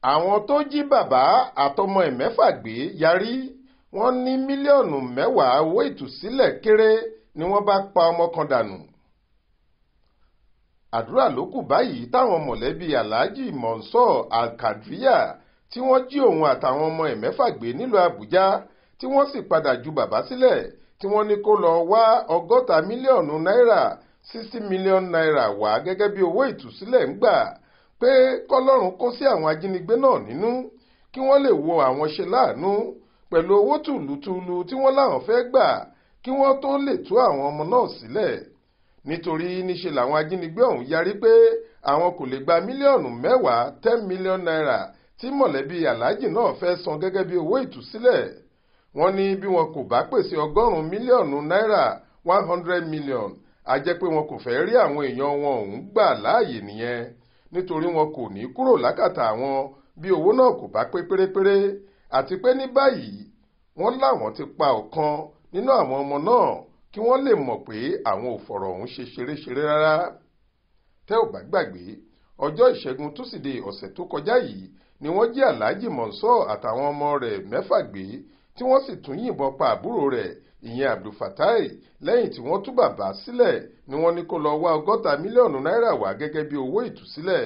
àwọn tó jí bàbá àtọmọ ẹ̀ mẹ́fà gbé yarí wọ́n ní mílíọ̀nù mẹ́wàá owó ìtúsílẹ̀ kéré ni wọ́n bá pa ọmọ kan dànù. àdúrà ló kù báyìí táwọn mọ̀lẹ́bí aláàjì Monsur Alkadriya tí wọ́n jí òun àtàwọn ọmọ ẹ̀ mẹ́fà gbé nílùú Àbújá tí wọ́n sì padà ju bàbá sílẹ̀ tí wọ́n ní kó lọ wá ọgọ́ta mílíọ̀nù náírà sixty million naira wá gẹ́gẹ́ bí owó ìtúsílẹ̀ ń gbà pé kọ́lọ́run kó sí àwọn ajínigbé náà nínú kí wọ́n lè wo àwọn ṣe láàánú pẹ̀lú owó tùlùtùlù tí wọ́n láwọn fẹ́ gbà kí wọ́n tó lè tú àwọn ọmọ náà sílẹ̀ nítorí níṣe làwọn ajínigbé ọ̀hún yarí pé àwọn kò lè gba mílíọ̀nù mẹ́wàá ten million naira tí mọ̀lẹ́bí aláàjì náà fẹ́ san gẹ́gẹ́ bí owó ìtúsílẹ̀ wọ́n ní bí wọn kò bá pèsè ọgọ́rùn-ún mílíọ̀nù náírà one hundred million a jẹ́ pé wọn kò fẹ́ rí àwọn èèyàn wọn ọ̀hún gbà láàyè nìyẹn nítorí wọn kò ní kúrò lákàtà àwọn bí owó náà kò bá pé pérépéré àti pé ní báyìí wọ́n láwọn ti pa ọ̀kan nínú àwọn ọmọ náà kí wọ́n lè mọ̀ pé àwọn ò fọ̀rọ̀ ọ̀hún ṣe ṣeréṣeré rárá tẹ́ ò bá gbàgbé ọjọ́ ìṣẹ́gun túsìdeè ọ̀sẹ̀ tó kọjá yìí ni wọ́n jí aláàjì Monsur àtàwọn ọmọ rẹ̀ mẹ́fà gbé tí wọ́n sì tún yìnbọn pa àbúrò rẹ̀ ìyẹn Abdulfatai lẹ́yìn tí wọ́n tú bàbá sílẹ̀ ni wọ́n ní kó lọ wá ọgọ́ta mílíọ̀nù náírà wá gẹ́gẹ́ bí owó ìtúsílẹ̀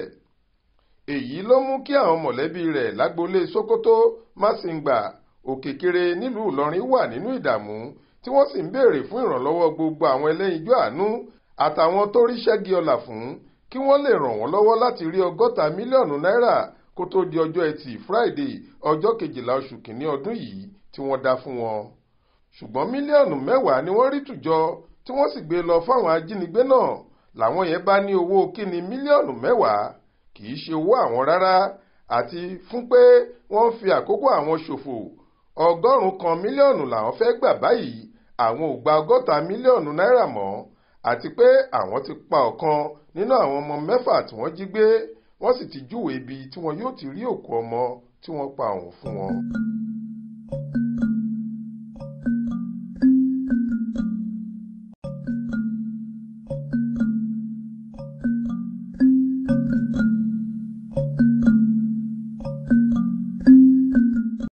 èyí ló mú kí àwọn mọ̀lẹ́bí rẹ̀ lágboolé Sokoto Masingba Òkèkèrè nílùú Ìlọrin wà nínú ìdààmú tí wọ́n sì ń béèrè fún ìrànlọ́wọ́ gbogbo àwọn ẹlẹ́yinjú àánú àtàwọn tó rí ṣẹ́gi ọlà fún kí wọ́n lè ràn wọ́n lọ́wọ́ láti rí ọgọ́ta mílíọ̀nù náírà kó tó di ọjọ́ ẹtì Friday ọjọ́ kejìlá oṣù kìíní ọdún yìí tí wọ́n dá fún wọn ṣùgbọ́n mílíọ̀nù mẹ́wàá ni wọ́n rí tùjọ tí wọ́n sì gbé lọ fáwọn ajínigbé náà làwọn yẹn bá ní owó kíni mílíọ̀nù mẹ́wàá kì í ṣe owó àwọn rárá àti fún pé wọ́n ń fi àkókò àwọn ṣòfò ọgọ́rùn-ún kan mílíọ̀nù làwọn fẹ́ gbà báyìí àwọn ò gba ọgọ́ta mílíọ̀nù náírà mọ́ àti pé àwọn ti pa ọ̀kan nínú àwọn ọmọ mẹ́fà tí wọ́n jí gbé wọ́n sì ti júwèé ibi tí wọn yóò ti rí òkú ọmọ tí wọ́n pa ọ̀hún fún wọn.